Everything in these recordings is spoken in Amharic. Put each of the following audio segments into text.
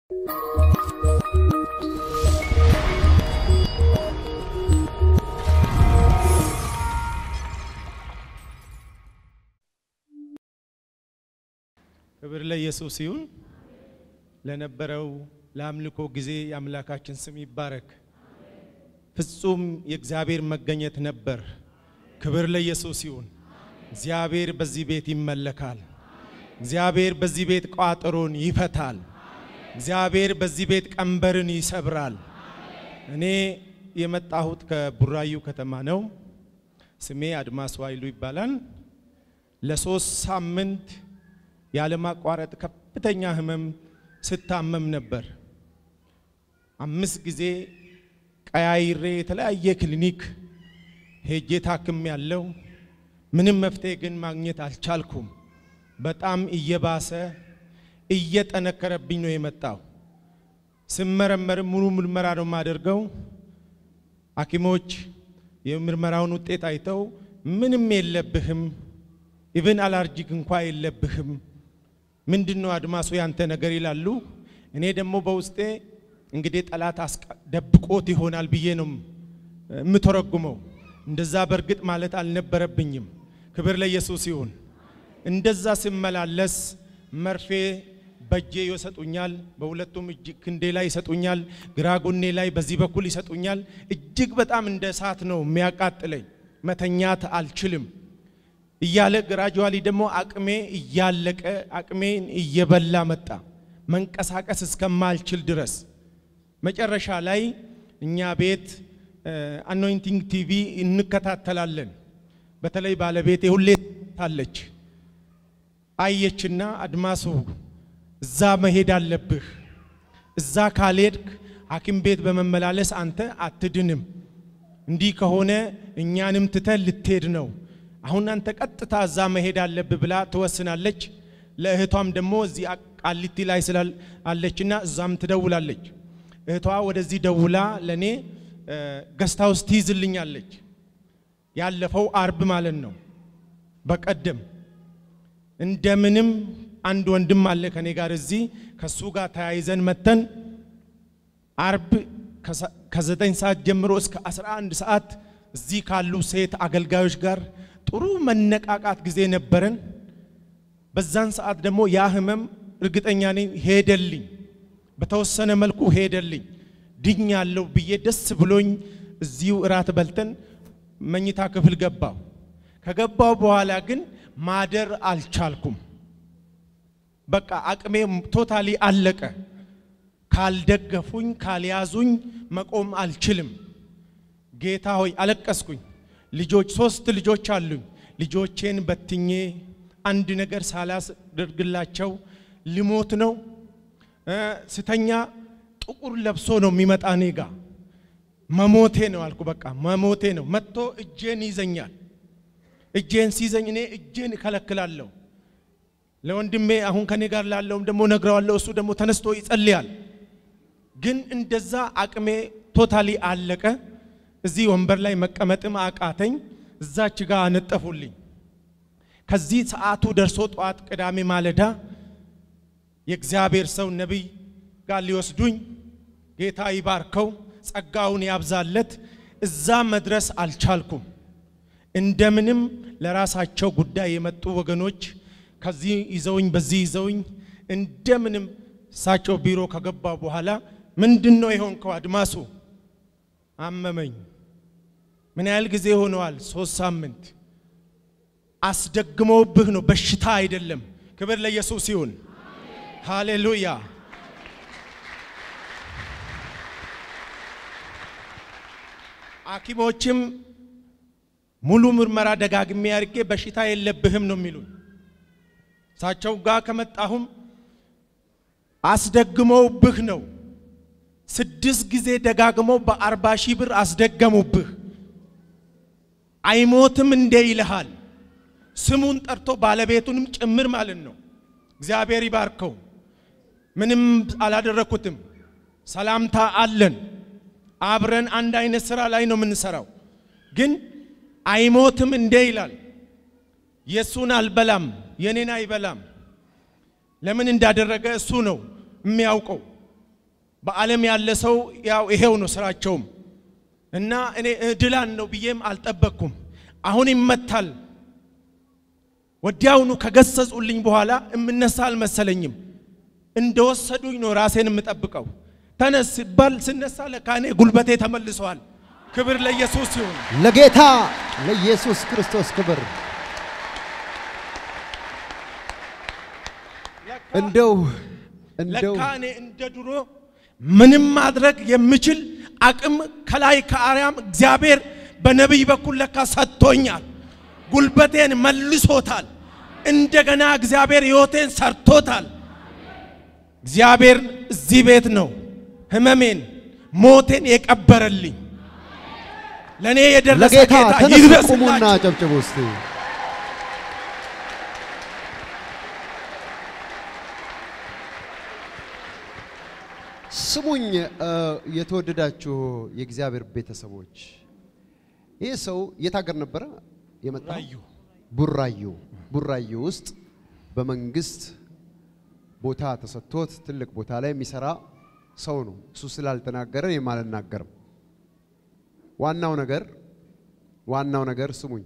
ክብር ለኢየሱስ ይሁን። ለነበረው ለአምልኮ ጊዜ የአምላካችን ስም ይባረክ። ፍጹም የእግዚአብሔር መገኘት ነበር። ክብር ለኢየሱስ ይሁን። እግዚአብሔር በዚህ ቤት ይመለካል። እግዚአብሔር በዚህ ቤት ቋጠሮን ይፈታል። እግዚአብሔር በዚህ ቤት ቀንበርን ይሰብራል። እኔ የመጣሁት ከቡራዩ ከተማ ነው። ስሜ አድማስ ዋይሉ ይባላል። ለሶስት ሳምንት ያለማቋረጥ ከፍተኛ ህመም ስታመም ነበር። አምስት ጊዜ ቀያይሬ የተለያየ ክሊኒክ ሄጄ ታክም ያለው ምንም መፍትሄ ግን ማግኘት አልቻልኩም። በጣም እየባሰ እየጠነከረብኝ ነው የመጣው። ስመረመርም ሙሉ ምርመራ ነው የማደርገው። ሐኪሞች የምርመራውን ውጤት አይተው ምንም የለብህም፣ ኢቭን አላርጂክ እንኳ የለብህም፣ ምንድን ነው አድማሱ ያንተ ነገር ይላሉ። እኔ ደግሞ በውስጤ እንግዲህ ጠላት ደብቆት ይሆናል ብዬ ነው የምተረጉመው። እንደዛ በእርግጥ ማለት አልነበረብኝም። ክብር ለኢየሱስ ይሁን። እንደዛ ስመላለስ መርፌ በእጄ ይሰጡኛል፣ በሁለቱም እጅ ክንዴ ላይ ይሰጡኛል፣ ግራ ጎኔ ላይ በዚህ በኩል ይሰጡኛል። እጅግ በጣም እንደ እሳት ነው የሚያቃጥለኝ። መተኛት አልችልም እያለ ግራጁዋሊ ደግሞ አቅሜ እያለቀ አቅሜን እየበላ መጣ፣ መንቀሳቀስ እስከማልችል ድረስ መጨረሻ ላይ እኛ ቤት አኖይንቲንግ ቲቪ እንከታተላለን። በተለይ ባለቤቴ ሁሌ ታለች። አየችና አድማሱ እዛ መሄድ አለብህ፣ እዛ ካልሄድክ ሐኪም ቤት በመመላለስ አንተ አትድንም፣ እንዲህ ከሆነ እኛንም ትተን ልትሄድ ነው። አሁን አንተ ቀጥታ እዛ መሄድ አለብህ ብላ ትወስናለች። ለእህቷም ደግሞ እዚህ ቃሊቲ ላይ ስላለችና እዛም ትደውላለች። እህቷ ወደዚህ ደውላ ለኔ ገስታ ውስጥ ትይዝልኛለች። ያለፈው አርብ ማለት ነው። በቀደም እንደምንም አንድ ወንድም አለ ከኔ ጋር እዚህ ከሱ ጋር ተያይዘን መተን አርብ ከዘጠኝ ሰዓት ጀምሮ እስከ 11 ሰዓት እዚህ ካሉ ሴት አገልጋዮች ጋር ጥሩ መነቃቃት ጊዜ ነበረን። በዛን ሰዓት ደግሞ ያ ህመም እርግጠኛ ነኝ ሄደልኝ፣ በተወሰነ መልኩ ሄደልኝ። ድኛለሁ ብዬ ደስ ብሎኝ እዚሁ እራት በልተን መኝታ ክፍል ገባው። ከገባው በኋላ ግን ማደር አልቻልኩም። በቃ አቅሜ ቶታሊ አለቀ። ካልደገፉኝ ካልያዙኝ መቆም አልችልም። ጌታ ሆይ አለቀስኩኝ። ልጆች ሶስት ልጆች አሉኝ። ልጆቼን በትኜ አንድ ነገር ሳላስደርግላቸው ልሞት ነው። ስተኛ ጥቁር ለብሶ ነው የሚመጣ እኔ ጋ መሞቴ ነው አልኩ። በቃ መሞቴ ነው። መጥቶ እጄን ይዘኛል። እጄን ሲይዘኝ እኔ እጄን እከለክላለሁ። ለወንድሜ አሁን ከኔ ጋር ላለውም ደግሞ ነግረዋለሁ። እሱ ደግሞ ተነስቶ ይጸልያል። ግን እንደዛ አቅሜ ቶታሊ አለቀ። እዚህ ወንበር ላይ መቀመጥም አቃተኝ። እዛች ጋር አነጠፉልኝ። ከዚህ ሰዓቱ ደርሶ ጠዋት ቅዳሜ ማለዳ የእግዚአብሔር ሰው ነቢይ ጋር ሊወስዱኝ ጌታ ይባርከው ጸጋውን ያብዛለት። እዛ መድረስ አልቻልኩም። እንደምንም ለራሳቸው ጉዳይ የመጡ ወገኖች ከዚህ ይዘውኝ በዚህ ይዘውኝ እንደምንም እሳቸው ቢሮ ከገባ በኋላ ምንድን ነው የሆንከው አድማሱ? አመመኝ። ምን ያህል ጊዜ ሆነዋል? ሶስት ሳምንት። አስደግመውብህ ነው፣ በሽታ አይደለም። ክብር ለኢየሱስ ይሁን። ሃሌሉያ። ሐኪሞችም ሙሉ ምርመራ ደጋግሜ አድርጌ በሽታ የለብህም ነው የሚሉኝ። እሳቸው ጋር ከመጣሁም አስደግመውብህ ነው። ስድስት ጊዜ ደጋግመው በአርባ ሺህ ብር አስደገሙብህ። አይሞትም እንዴ ይልሃል። ስሙን ጠርቶ ባለቤቱንም ጭምር ማለት ነው። እግዚአብሔር ይባርከው። ምንም አላደረኩትም። ሰላምታ አለን። አብረን አንድ አይነት ስራ ላይ ነው የምንሰራው። ግን አይሞትም እንዴ ይላል። የእሱን አልበላም፣ የኔን አይበላም። ለምን እንዳደረገ እሱ ነው የሚያውቀው። በዓለም ያለ ሰው ያው ይሄው ነው ስራቸውም እና እኔ እድላን ነው ብዬም አልጠበቅኩም። አሁን ይመታል። ወዲያውኑ ከገሰጹልኝ በኋላ እምነሳ አልመሰለኝም። እንደወሰዱኝ ነው ራሴን የምጠብቀው። ተነስ ሲባል ስነሳ ለካ እኔ ጉልበቴ ተመልሰዋል። ክብር ለኢየሱስ ይሁን። ለጌታ ለኢየሱስ ክርስቶስ ክብር። እንደው እንደው ለካ እኔ እንደ ድሮ ምንም ማድረግ የምችል አቅም ከላይ ከአርያም እግዚአብሔር በነቢይ በኩል ለካ ሰጥቶኛል። ጉልበቴን መልሶታል። እንደገና እግዚአብሔር ሕይወቴን ሰርቶታል። እግዚአብሔር እዚህ ቤት ነው ህመሜን፣ ሞቴን የቀበረልኝ። ለእኔ የደረሰ ለጌታ ጌታ ተነሱ ቁሙና ይድረስላችሁ። ጨብጭቡ እስቲ። ስሙኝ እ፣ የተወደዳችሁ የእግዚአብሔር ቤተሰቦች ይህ ሰው የት ሀገር ነበረ የመጣው? ራዩ ቡራዩ ቡራዩ ውስጥ በመንግስት ቦታ ተሰጥቶት ትልቅ ቦታ ላይ የሚሰራ ሰው ነው። እሱ ስላልተናገረ እኔም አልናገርም። ዋናው ነገር ዋናው ነገር ስሙኝ፣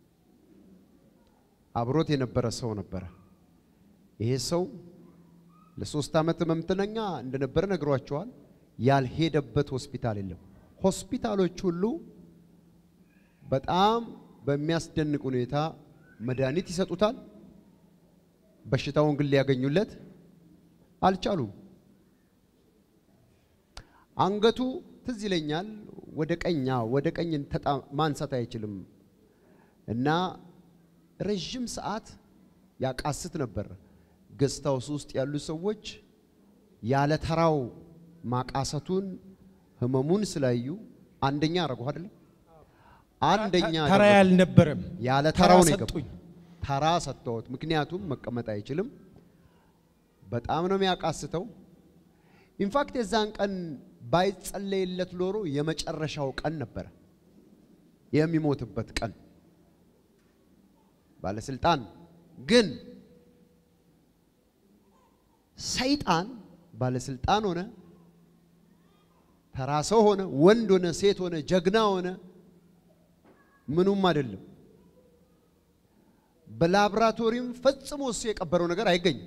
አብሮት የነበረ ሰው ነበረ። ይሄ ሰው ለሶስት ዓመት ህመምተኛ እንደነበረ ነግሯቸዋል። ያልሄደበት ሆስፒታል የለም። ሆስፒታሎች ሁሉ በጣም በሚያስደንቅ ሁኔታ መድኃኒት ይሰጡታል። በሽታውን ግን ሊያገኙለት አልቻሉም። አንገቱ ትዝ ይለኛል ወደ ቀኛ ወደ ቀኝ ተጣ- ማንሳት አይችልም እና ረዥም ሰዓት ያቃስት ነበር። ገስት ሃውስ ውስጥ ያሉ ሰዎች ያለ ተራው ማቃሰቱን ህመሙን ስላዩ አንደኛ አረጉ አይደለም አንደኛ ተራ አደረጉ። ያልነበረም ያለ ተራ ተራው ነው የገባው። ሰጡኝ። ተራ ሰጥተውት፣ ምክንያቱም መቀመጥ አይችልም። በጣም ነው የሚያቃስተው። ኢንፋክት የዛን ቀን ባይጸለይለት ኖሮ የመጨረሻው ቀን ነበረ፣ የሚሞትበት ቀን። ባለስልጣን ግን ሰይጣን ባለስልጣን ሆነ፣ ተራ ሰው ሆነ፣ ወንድ ሆነ፣ ሴት ሆነ፣ ጀግና ሆነ ምኑም አይደለም። በላብራቶሪም ፈጽሞ እሱ የቀበረው ነገር አይገኝም።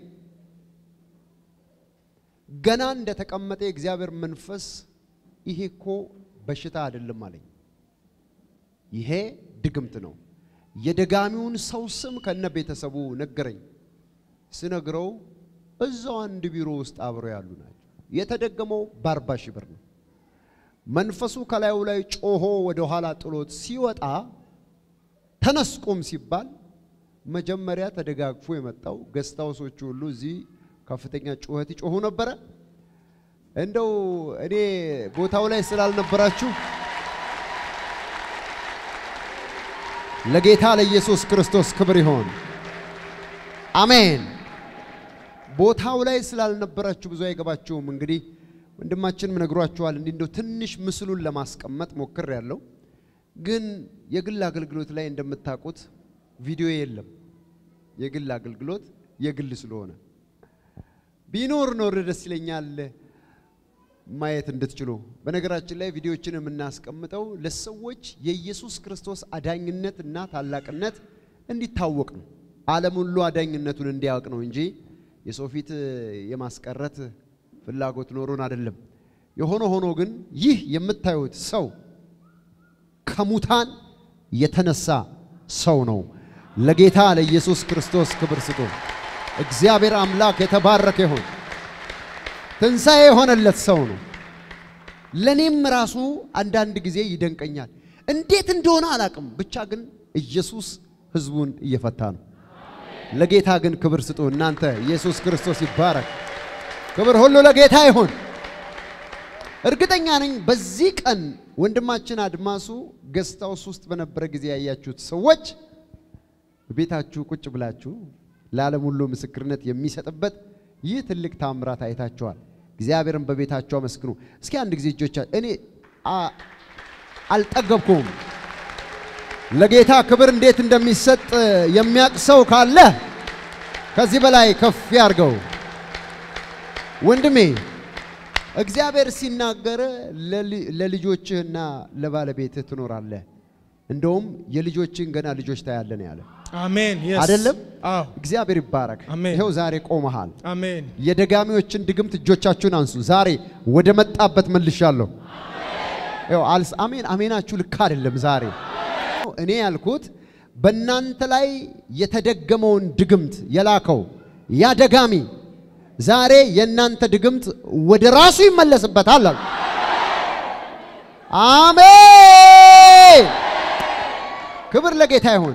ገና እንደተቀመጠ የእግዚአብሔር መንፈስ ይሄ እኮ በሽታ አይደለም አለኝ። ይሄ ድግምት ነው። የደጋሚውን ሰው ስም ከነ ቤተሰቡ ነገረኝ። ስነግረው እዛው አንድ ቢሮ ውስጥ አብረው ያሉ ናቸው። የተደገመው በአርባ ሺህ ብር ነው። መንፈሱ ከላዩ ላይ ጮሆ ወደ ኋላ ጥሎት ሲወጣ ተነስቆም ሲባል መጀመሪያ ተደጋግፎ የመጣው ገስታውሶቹ ሁሉ እዚህ ከፍተኛ ጩኸት ይጮሁ ነበረ። እንደው እኔ ቦታው ላይ ስላልነበራችሁ ለጌታ ለኢየሱስ ክርስቶስ ክብር ይሆን። አሜን። ቦታው ላይ ስላልነበራችሁ ብዙ አይገባችሁም። እንግዲህ ወንድማችንም ነግሯችኋል። እንዲህ እንደው ትንሽ ምስሉን ለማስቀመጥ ሞክር ያለው ግን የግል አገልግሎት ላይ እንደምታውቁት ቪዲዮ የለም። የግል አገልግሎት የግል ስለሆነ ቢኖር ኖር ደስ ይለኛል ማየት እንድትችሉ። በነገራችን ላይ ቪዲዮዎችን የምናስቀምጠው ለሰዎች የኢየሱስ ክርስቶስ አዳኝነት እና ታላቅነት እንዲታወቅ ነው። ዓለም ሁሉ አዳኝነቱን እንዲያውቅ ነው እንጂ የሰው ፊት የማስቀረት ፍላጎት ኖሮን አይደለም። የሆነ ሆኖ ግን ይህ የምታዩት ሰው ከሙታን የተነሳ ሰው ነው። ለጌታ ለኢየሱስ ክርስቶስ ክብር ስጡ። እግዚአብሔር አምላክ የተባረከ ይሁን። ትንሣኤ የሆነለት ሰው ነው። ለእኔም ራሱ አንዳንድ ጊዜ ይደንቀኛል። እንዴት እንደሆነ አላቅም፣ ብቻ ግን ኢየሱስ ሕዝቡን እየፈታ ነው። ለጌታ ግን ክብር ስጡ። እናንተ ኢየሱስ ክርስቶስ ይባረክ። ክብር ሁሉ ለጌታ ይሁን። እርግጠኛ ነኝ በዚህ ቀን ወንድማችን አድማሱ ገስት ሃውስ ውስጥ በነበረ ጊዜ ያያችሁት ሰዎች ቤታችሁ ቁጭ ብላችሁ ለዓለም ሁሉ ምስክርነት የሚሰጥበት ይህ ትልቅ ታምራት አይታችኋል። እግዚአብሔርን በቤታችሁ አመስግኑ። እስኪ አንድ ጊዜ እጆቻ እኔ አ- አልጠገብኩም። ለጌታ ክብር እንዴት እንደሚሰጥ የሚያውቅ ሰው ካለ ከዚህ በላይ ከፍ ያርገው። ወንድሜ እግዚአብሔር ሲናገር ለሊ- ለልጆችህና ለባለቤትህ ትኖራለህ፣ እንደውም የልጆችህን ገና ልጆች ታያለህ ነው ያለ አሜን። Yes. አይደለም? አዎ እግዚአብሔር ይባረክ። አሜን። ይኸው ዛሬ ቆመሃል። አሜን። የደጋሚዎችን ድግምት እጆቻችሁን አንሱ። ዛሬ ወደ መጣበት መልሻለሁ። ይኸው አልስ አሜን አሜናችሁ ልክ አይደለም። ዛሬ እኔ ያልኩት በእናንተ ላይ የተደገመውን ድግምት የላከው ያ ደጋሚ ዛሬ የእናንተ ድግምት ወደ ራሱ ይመለስበታል አሉ። አሜን። ክብር ለጌታ ይሁን።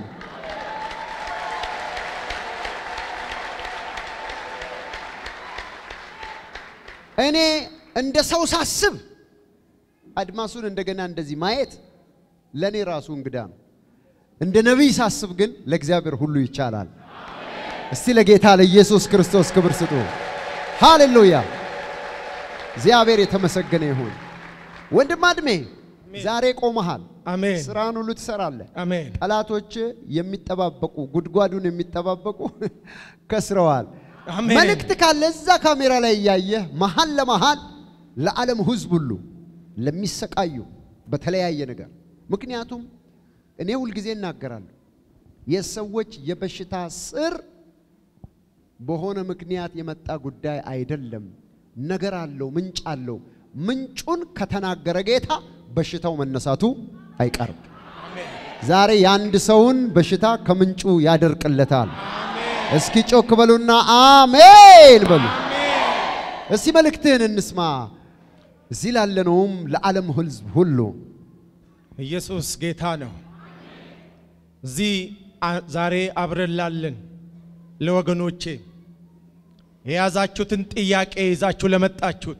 እኔ እንደ ሰው ሳስብ አድማሱን እንደገና እንደዚህ ማየት ለእኔ ራሱ እንግዳ ነው። እንደ ነቢይ ሳስብ ግን ለእግዚአብሔር ሁሉ ይቻላል። እስቲ ለጌታ ለኢየሱስ ክርስቶስ ክብር ስጡ። ሃሌሉያ! እግዚአብሔር የተመሰገነ ይሁን። ወንድም አድሜ ዛሬ ቆመሃል። አሜን። ስራን ሁሉ ትሰራለህ። አሜን። ጠላቶች የሚጠባበቁ ጉድጓዱን የሚጠባበቁ ከስረዋል። አሜን። መልእክት ካለ እዛ ካሜራ ላይ እያየህ መሀል ለመሀል ለዓለም ሕዝብ ሁሉ ለሚሰቃዩ በተለያየ ነገር ምክንያቱም እኔ ሁልጊዜ እናገራለሁ የሰዎች የበሽታ ስር በሆነ ምክንያት የመጣ ጉዳይ አይደለም። ነገር አለው፣ ምንጭ አለው። ምንጩን ከተናገረ ጌታ በሽታው መነሳቱ አይቀርም። ዛሬ የአንድ ሰውን በሽታ ከምንጩ ያደርቅለታል። እስኪ ጮክ በሉና አሜን በሉ። እስቲ መልእክትህን እንስማ። እዚህ ላለነውም ለዓለም ሕዝብ ሁሉ ኢየሱስ ጌታ ነው። እዚህ አ- ዛሬ አብረን ላለን ለወገኖቼ የያዛችሁትን ጥያቄ ይዛችሁ ለመጣችሁት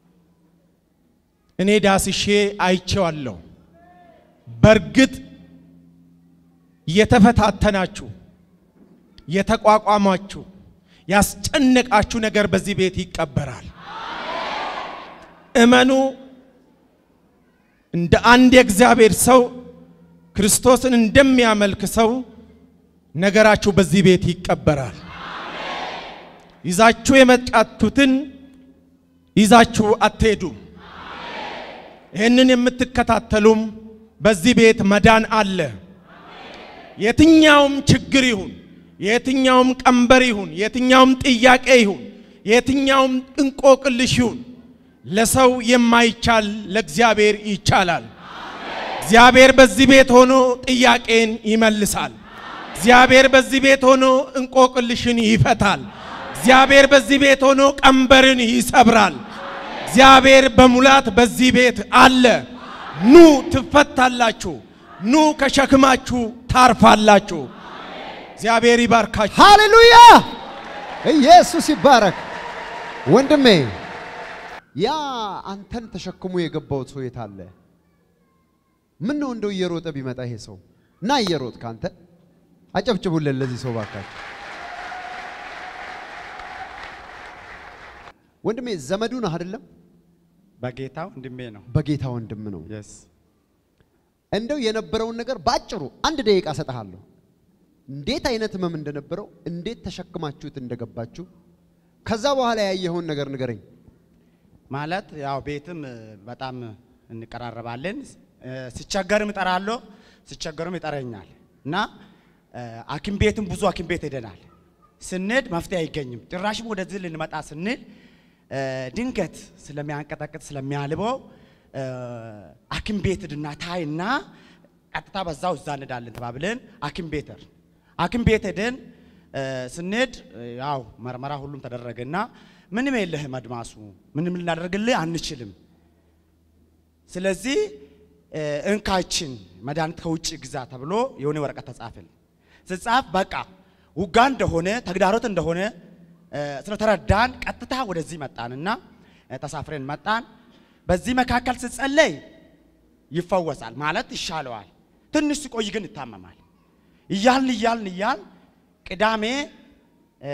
እኔ ዳስሼ አይቼዋለሁ። በእርግጥ የተፈታተናችሁ የተቋቋማችሁ ያስጨነቃችሁ ነገር በዚህ ቤት ይቀበራል። እመኑ። እንደ አንድ የእግዚአብሔር ሰው ክርስቶስን እንደሚያመልክ ሰው ነገራችሁ በዚህ ቤት ይቀበራል። ይዛችሁ የመጣችሁትን ይዛችሁ አትሄዱም። ይህንን የምትከታተሉም በዚህ ቤት መዳን አለ። የትኛውም ችግር ይሁን፣ የትኛውም ቀንበር ይሁን፣ የትኛውም ጥያቄ ይሁን፣ የትኛውም እንቆቅልሽ ይሁን ለሰው የማይቻል ለእግዚአብሔር ይቻላል። እግዚአብሔር በዚህ ቤት ሆኖ ጥያቄን ይመልሳል። እግዚአብሔር በዚህ ቤት ሆኖ እንቆቅልሽን ይፈታል። እግዚአብሔር በዚህ ቤት ሆኖ ቀንበርን ይሰብራል። እግዚአብሔር በሙላት በዚህ ቤት አለ። ኑ ትፈታላችሁ፣ ኑ ከሸክማችሁ ታርፋላችሁ። እግዚአብሔር ይባርካችሁ። ሃሌሉያ! ኢየሱስ ይባረክ። ወንድሜ ያ አንተን ተሸክሞ የገባው ሰው የት አለ? ምን ነው እንደው እየሮጠ ቢመጣ ይሄ ሰው እና እየሮጥ ካንተ አጨብጭቡልን ለዚህ ሰው ባካችሁ። ወንድሜ ዘመዱ ነህ አይደለም? በጌታ ወንድሜ ነው። በጌታ ወንድም ነው። የስ እንደው የነበረውን ነገር ባጭሩ አንድ ደቂቃ ሰጠሃለሁ። እንዴት አይነት ህመም እንደነበረው፣ እንዴት ተሸክማችሁት እንደገባችሁ፣ ከዛ በኋላ ያየኸውን ነገር ንገረኝ። ማለት ያው ቤትም እ፣ በጣም እንቀራረባለን። እ፣ ሲቸገርም እጠራለሁ፣ ሲቸገርም ይጠረኛል እና እ፣ ሐኪም ቤትም ብዙ ሐኪም ቤት ሄደናል። ስንሄድ መፍትሄ አይገኝም። ጭራሽም ወደዚህ ልንመጣ ስንል እ፣ ድንገት ስለሚያንቀጠቅጥ ስለሚያልበው እ፣ ሐኪም ቤት ድና ታይና ቀጥታ በዛው እዛ እንሄዳለን ተባብለን ሐኪም ቤት ሄድን። ሐኪም ቤት ሄደን እ፣ ስንሄድ እ፣ ያው መርመራ ሁሉም ተደረገና ምንም የለህም አድማሱ፣ ምንም ልናደርግልህ አንችልም። ስለዚህ እ፣ እንካችን መድኃኒት ከውጭ ግዛ ተብሎ የሆነ ወረቀት ተጻፈል። ስጻፍ በቃ ውጋ እንደሆነ ተግዳሮት እንደሆነ እ፣ ስለተረዳን ቀጥታ ወደዚህ መጣንና እ፣ ተሳፍረን መጣን። በዚህ መካከል ስጸለይ ይፈወሳል ማለት ይሻለዋል። ትንሽ ሲቆይ ግን ይታመማል። እያልን እያልን እያል ቅዳሜ እ፣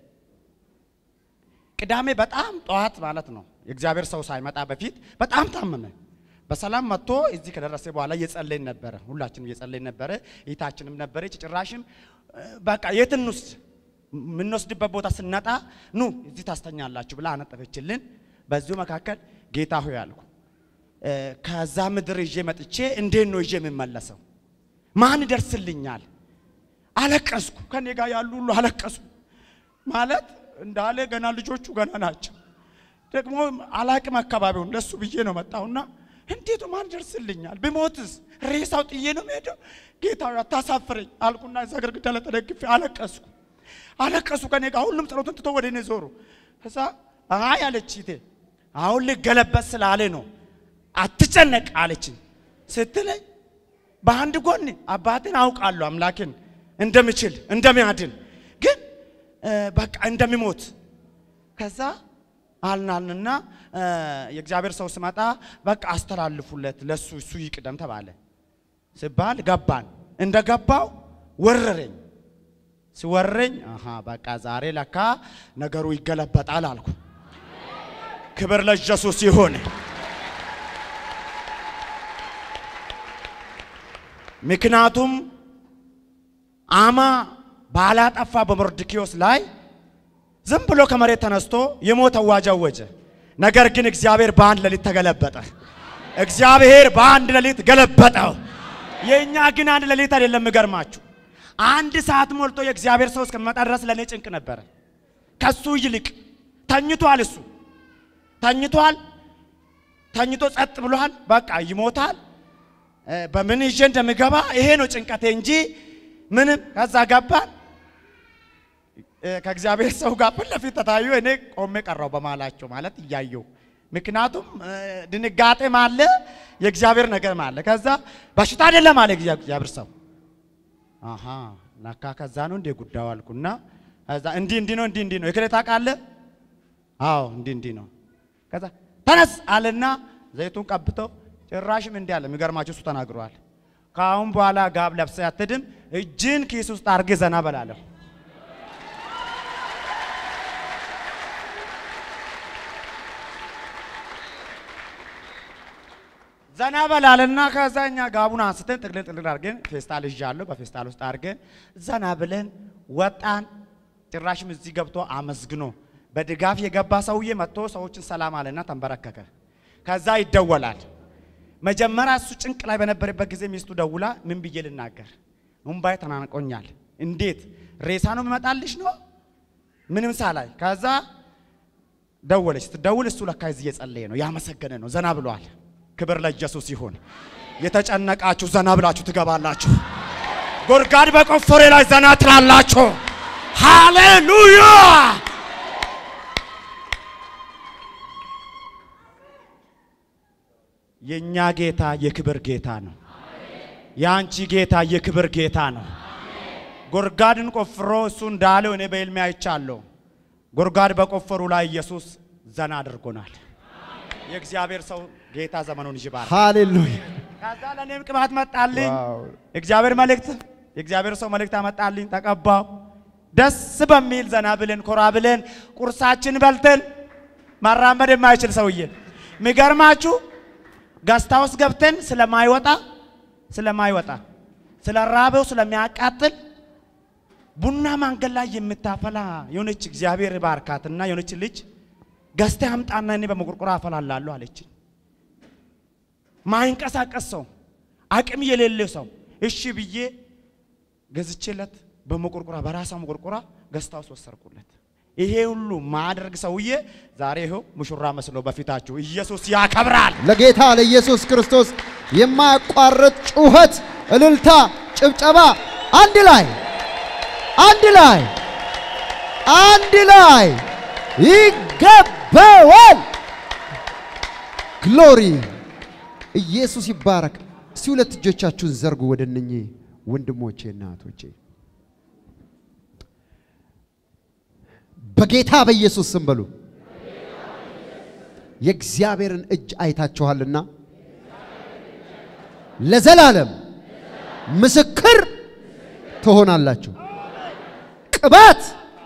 ቅዳሜ በጣም ጠዋት ማለት ነው የእግዚአብሔር ሰው ሳይመጣ በፊት በጣም ታመመ። በሰላም መጥቶ እዚህ ከደረሰ በኋላ እየጸለይን ነበረ። ሁላችንም እየጸለይን ነበረ። እህታችንም ነበረች። ጭራሽም እ፣ በቃ የት እንውስድ የምንወስድበት ቦታ ስናጣ ኑ እዚህ ታስተኛላችሁ ብላ አነጠፈችልን። በዚሁ መካከል ጌታ ሆይ አልኩ እ፣ ከዛ ምድር ይዤ መጥቼ እንዴት ነው ይዤ የምመለሰው? ማን ይደርስልኛል? አለቀስኩ። ከኔ ጋር ያሉ ሁሉ አለቀሱ። ማለት እንዳለ ገና ልጆቹ ገና ናቸው። ደግሞ አላቅም አካባቢውን ለሱ ብዬ ነው መጣሁና እንዴት ነው ማን ይደርስልኛል? ብሞትስ ሬሳው ጥዬ ነው የምሄደው? ጌታ ሆይ አታሳፍረኝ አልኩና እዛ ግድግዳ ላይ ተደግፌ አለቀስኩ። አለቀሱ ከኔ ጋር ሁሉም ጸሎትን ትቶ ወደ እኔ ዞሩ። ከዛ አይ አለች ይቴ አሁን ልገለበጥ ስላለ ነው አትጨነቅ አለችኝ ስትለኝ በአንድ ጎን አባቴን አውቃለሁ አምላኬን እንደምችል እንደሚያድን ግን እ፣ በቃ እንደሚሞት ከዛ አልናልንና እ፣ የእግዚአብሔር ሰው ስመጣ በቃ አስተላልፉለት ለሱ እሱ ይቅደም ተባለ ሲባል ገባን እንደ ገባው ወረረኝ ሲወረኝ አሃ በቃ ዛሬ ለካ ነገሩ ይገለበጣል አልኩ ክብር ለኢየሱስ ይሁን ምክንያቱም አማ ባላጠፋ በመርዶክዮስ ላይ ዝም ብሎ ከመሬት ተነስቶ የሞት አዋጅ አወጀ። ነገር ግን እግዚአብሔር በአንድ ሌሊት ተገለበጠ። እግዚአብሔር በአንድ ሌሊት ገለበጠው። የእኛ ግን አንድ ሌሊት አይደለም። የሚገርማችሁ አንድ ሰዓት ሞልቶ የእግዚአብሔር ሰው እስከሚመጣ ድረስ ለእኔ ጭንቅ ነበረ። ከሱ ይልቅ ተኝቷል። እሱ ተኝቷል። ተኝቶ ጸጥ ብሏል። በቃ ይሞታል። እ፣ በምን ይዤ እንደምገባ ይሄ ነው ጭንቀቴ እንጂ ምንም። ከዛ ገባን እ፣ ከእግዚአብሔር ሰው ጋር ፊት ለፊት ተታዩ። እኔ ቆሜ ቀረው በማላቸው ማለት እያየው ምክንያቱም እ፣ ድንጋጤም አለ የእግዚአብሔር ነገርም አለ። ከዛ በሽታ አይደለም አለ እግዚአብሔር ሰው። አሃ ለካ ከዛ ነው እንዴ ጉዳዩ አልኩና ከዛ እንዲህ እንዲህ ነው እንዲህ እንዲህ ነው የክሬታ ቃለ አዎ እንዲህ እንዲህ ነው። ከዛ ተነስ አለና ዘይቱን ቀብተው ጭራሽም እንዲህ አለ። የሚገርማችሁ እሱ ተናግሯል። ከአሁን በኋላ ጋብ ለብሰህ አትድም፣ እጅን ኪስ ውስጥ አድርገህ ዘና በላለሁ። ዘና በላልና ከዛ እኛ ጋቡን አንስተን ጥቅልል ጥቅልል አድርገን ፌስታል ይዣለሁ በፌስታል ውስጥ አድርገን ዘና ብለን ወጣን። ጭራሽም እዚህ ገብቶ አመስግኖ በድጋፍ የገባ ሰውዬ መጥቶ ሰዎችን ሰላም አለና ተንበረከከ። ከዛ ይደወላል። መጀመሪያ እሱ ጭንቅ ላይ በነበረበት ጊዜ ሚስቱ ደውላ ምን ብዬ ልናገር? እምባዬ ተናንቆኛል። እንዴት ሬሳ ነው የሚመጣልሽ ነው ምንም ሳላይ። ከዛ ደወለች። ስትደውል እሱ ለካ እዚህ እየጸለየ ነው ያመሰገነ ነው። ዘና ብሏል። ክብር ለኢየሱስ ይሁን። የተጨነቃችሁ ዘና ብላችሁ ትገባላችሁ። ጉድጓድ በቆፈሬ ላይ ዘና ትላላችሁ። ሃሌሉያ! የእኛ ጌታ የክብር ጌታ ነው። የአንቺ ጌታ የክብር ጌታ ነው። ጉድጓድን ቆፍሮ እሱ እንዳለው እኔ በሕልሜ አይቻለሁ። ጉድጓድ በቆፈሩ ላይ ኢየሱስ ዘና አድርጎናል። የእግዚአብሔር ሰው ጌታ ዘመኑን ይባርክ። ሃሌሉያ ከዛ ለእኔም ቅባት መጣልኝ። ዋው። እግዚአብሔር መልእክት የእግዚአብሔር ሰው መልእክት አመጣልኝ። ተቀባው። ደስ በሚል ዘና ብለን ኮራ ብለን ቁርሳችን በልተን ማራመድ የማይችል ሰውዬ የሚገርማችሁ ገስታ ውስጥ ገብተን ስለማይወጣ ስለማይወጣ ስለ ራበው ስለሚያቃጥል ቡና ማንገድ ላይ የምታፈላ የሆነች እግዚአብሔር ባርካትና የሆነች ልጅ ገዝታ አምጣና እኔ በመቆርቆር አፈላላለሁ አለችኝ። ማይንቀሳቀስ ሰው አቅም የሌለ ሰው እሺ ብዬ ገዝቼለት በመቆርቆራ በራሷ መቆርቆራ ገዝታ ውስጥ ወሰርኩለት። ይሄ ሁሉ ማድረግ ሰውዬ ዛሬ ይኸው ሙሽራ መስሎ በፊታችሁ ኢየሱስ ያከብራል። ለጌታ ለኢየሱስ ክርስቶስ የማያቋርጥ ጩኸት፣ እልልታ፣ ጭብጨባ አንድ ላይ አንድ ላይ አንድ ላይ ይገባዋል። ግሎሪ ኢየሱስ ይባረክ። እስቲ ሁለት እጆቻችሁን ዘርጉ ወደ እነኚህ ወንድሞቼ እና እህቶቼ በጌታ በኢየሱስ ስም በሉ። የእግዚአብሔርን እጅ አይታችኋልና ለዘላለም ምስክር ትሆናላችሁ። ቅባት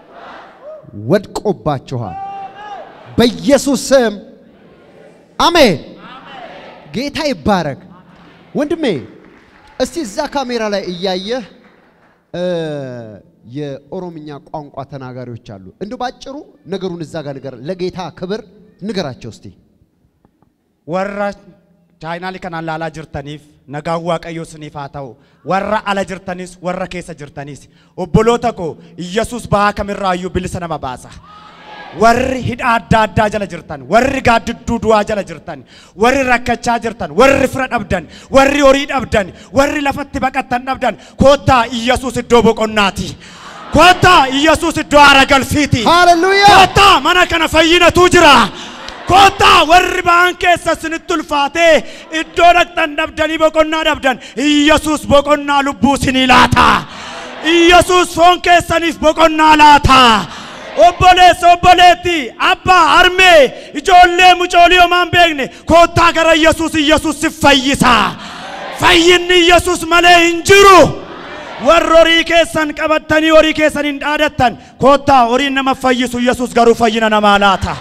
ወድቆባችኋል። በኢየሱስ ስም አሜን። ጌታ ይባረክ። ወንድሜ እስቲ እዛ ካሜራ ላይ እያየህ እ የኦሮምኛ ቋንቋ ተናጋሪዎች አሉ። እንደ ባጭሩ ነገሩን እዛ ጋር ንገር፣ ለጌታ ክብር ንገራቸው እስቲ። warra chaayinaalii kanaan laalaa jirtaniif nagaan waaqayyoo isiniif haa ta'u warra ala jirtanis warra keessa jirtanis obboloota koo Iyyasuus bahaa kamirraayyuu bilisa nama baasa. warri hidha adda addaa jala jirtan warri gaaddidduu du'aa jala jirtan warri rakkachaa jirtan warri fira dhabdan warri horii dhabdan warri lafatti baqattan dhabdan koottaa Iyyasuus iddoo boqonnaati. Koottaa Iyyasuus iddoo aara galfiiti. Hallelujah. Koottaa mana kana fayyinatu jira. Koottaa warri ba'an keessa isinitti ulfaatee iddoo dhaqxan dhabdanii boqonnaa dhabdan Iyyasuus boqonnaa lubbuu isinii laata. Iyyasuus foon keessaniif boqonnaa laata. Obboleessa obboleetti abbaa harmee ijoollee mucoolii homaa hin beekne koottaa gara Iyyasuus Iyyasuus si fayyisa. Fayyinni Iyyasuus malee hin jiru. warri horii keessan qabattanii horii keessan hin dhaadattan koottaa horiin nama fayyisu Iyyasuus garuu fayyina namaa laata.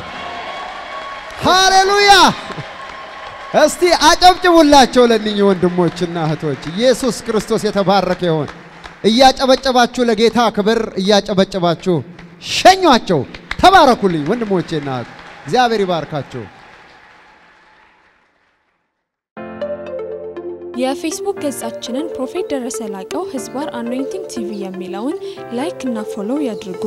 ሃሌሉያ! እስቲ አጨብጭቡላቸው ለእነኚህ ወንድሞችና እህቶች። ኢየሱስ ክርስቶስ የተባረከ ይሆን። እያጨበጨባችሁ ለጌታ ክብር እያጨበጨባችሁ ሸኟቸው። ተባረኩልኝ ወንድሞቼና እህት። እግዚአብሔር ይባርካቸው። የፌስቡክ ገጻችንን ፕሮፌት ደረሰ ላቀው ህዝባር አኖይንቲንግ ቲቪ የሚለውን ላይክ እና ፎሎው ያድርጉ።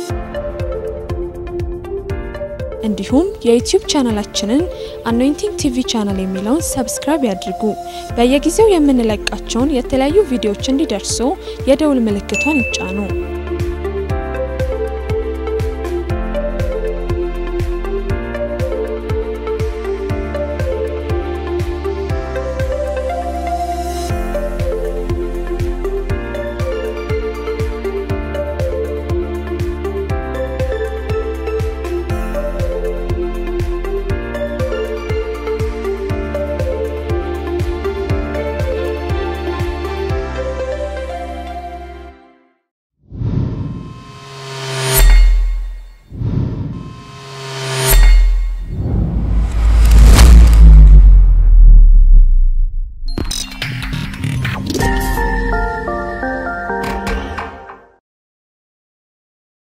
እንዲሁም የዩቲዩብ ቻናላችንን አኖይንቲንግ ቲቪ ቻናል የሚለውን ሰብስክራይብ ያድርጉ። በየጊዜው የምንለቃቸውን የተለያዩ ቪዲዮዎች እንዲደርሱ የደውል ምልክቷን ይጫኑ።